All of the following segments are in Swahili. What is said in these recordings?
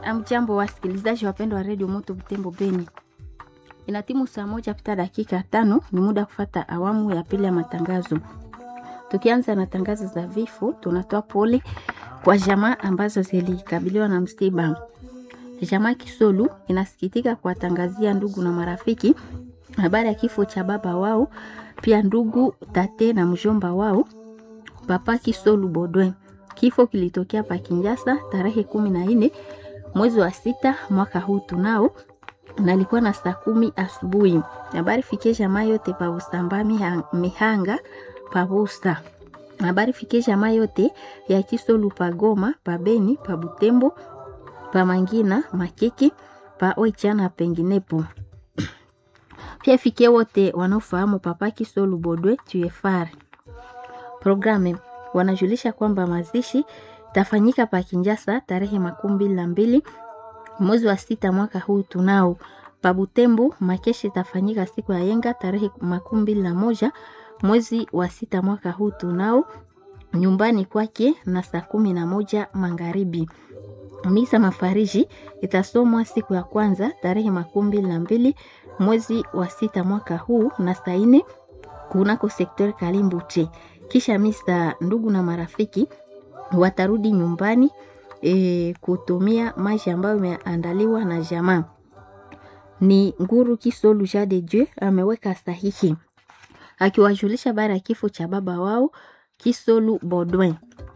Amjambo wasikilizaji wapendwa wa redio Moto Butembo Beni, ina timu saa moja pita dakika tano. Ni muda kufata awamu ya pili ya matangazo. Tukianza na tangazo za vifo, tunatoa pole kwa jamaa ambazo zilikabiliwa na msiba. Jamaa Kisolu inasikitika kuwatangazia ndugu na marafiki habari ya kifo cha baba wao, pia ndugu tate na mjomba wao Papa Kisolu Bodwe. Kifo kilitokea pa Kinjasa tarehe kumi na nne mwezi wa sita mwaka huu tunao na alikuwa na saa kumi asubuhi. Habari fikie jamaa yote pa Usamba Mihanga pa Busa. Habari fikie jamaa yote ya Kisolu pa Goma pa Beni pa Butembo pa Mangina Makeki pa Oichana penginepo. Pia fikie wote wanaofahamu Papa Kisolu Bodwe TFR. Programe wanajulisha kwamba mazishi tafanyika pa Kinjasa tarehe makumi mbili na mbili mwezi wa sita mwaka huu tunao. Pa Butembo makeshi tafanyika siku ya yenga tarehe makumi mbili na moja mwezi wa sita mwaka huu tunao nyumbani kwake na saa kumi na moja magharibi. Misa mafariji itasomwa siku ya kwanza tarehe makumi mbili na mbili mwezi wa sita mwaka huu na saa nne kunako sektori Kalimbuche. Kisha misa ndugu na marafiki watarudi nyumbani e, kutumia maji ambayo imeandaliwa na jamaa. Ni Nguru Kisolu Ja de Dieu ameweka sahihi akiwajulisha bara ya kifo cha baba wao Kisolu Bodwin.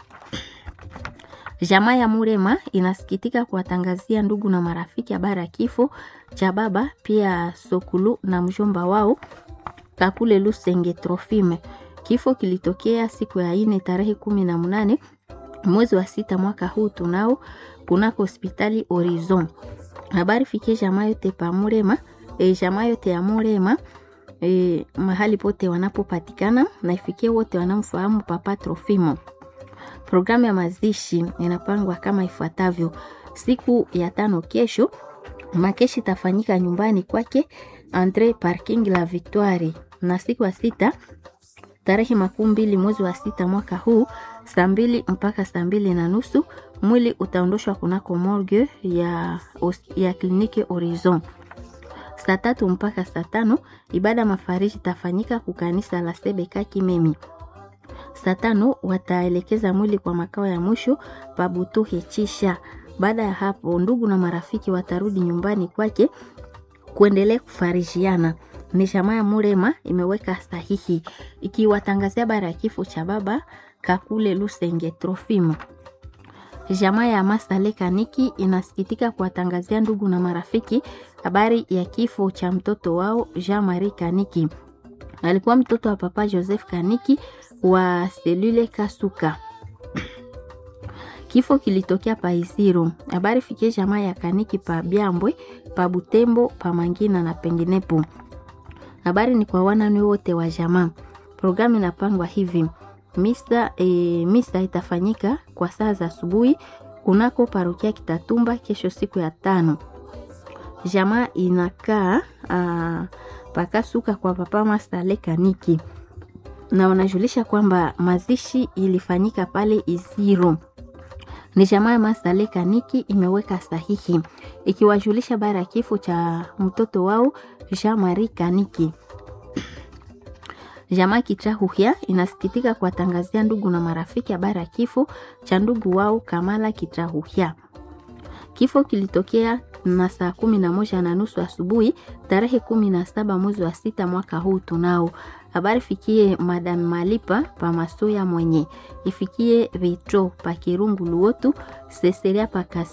Jamaa ya Murema inasikitika kuwatangazia ndugu na marafiki habari ya kifo cha baba pia Sokulu na mjomba wao Kakule Lusenge Trofime. Kifo kilitokea siku ya ine tarehe kumi na mnane mwezi wa sita mwaka huu tunao kunako hospitali Horizon. Habari fikie jamaa yote pa Murema, e, jamaa yote ya Murema e, mahali pote wanapopatikana na ifikie wote wanamfahamu Papa Trofimo. Programu ya mazishi inapangwa kama ifuatavyo: siku ya tano kesho, makeshi tafanyika nyumbani kwake Andre Parking la Victoire, na siku ya sita tarehe makumi mbili mwezi wa sita mwaka huu saa mbili mpaka saa mbili na nusu mwili utaondoshwa kunako morgue ya, ya kliniki Horizon. Saa tatu mpaka saa tano ibada mafariji tafanyika kukanisa la Sebeka Kimemi. Saa tano wataelekeza mwili kwa makao ya mwisho Pabutuhe Chisha. Baada ya hapo, ndugu na marafiki watarudi nyumbani kwake kuendelea kufarijiana. Ni jamaa ya Murema imeweka sahihi ikiwatangazia bara ya kifo cha baba Kakule Lusenge Trofimo. Jamaa ya Masale Kaniki inasikitika kuwatangazia ndugu na marafiki habari ya kifo cha mtoto wao Jean Marie Kaniki. Alikuwa mtoto wa papa Joseph Kaniki wa selule Kasuka. Kifo kilitokea pa Isiro. Habari fikie jamaa ya Kaniki pa Byambwe, pa Butembo, pa Mangina na penginepo. Habari ni kwa wanani wote wa jamaa. Programu inapangwa hivi: misa, e, misa itafanyika kwa saa za asubuhi kunako parokia Kitatumba kesho siku ya tano. Jamaa inakaa pakasuka kwa papa Masale Kaniki na wanajulisha kwamba mazishi ilifanyika pale Iziro. Ni jamaa ya Masale Kaniki imeweka sahihi ikiwajulisha bara ya kifo cha mtoto wao Jean Marie Kaniki. Jamaa Kitrahuhia inasikitika kuwatangazia ndugu na marafiki habari ya kifo cha ndugu wao Kamala Kitrahuhia. Kifo kilitokea na saa kumi na moja na nusu asubuhi tarehe kumi na saba mwezi wa sita mwaka huu tunao. Habari fikie Madam Malipa pa Masuya mwenye ifikie Vitro pa Kirungu Luotu Seseria pa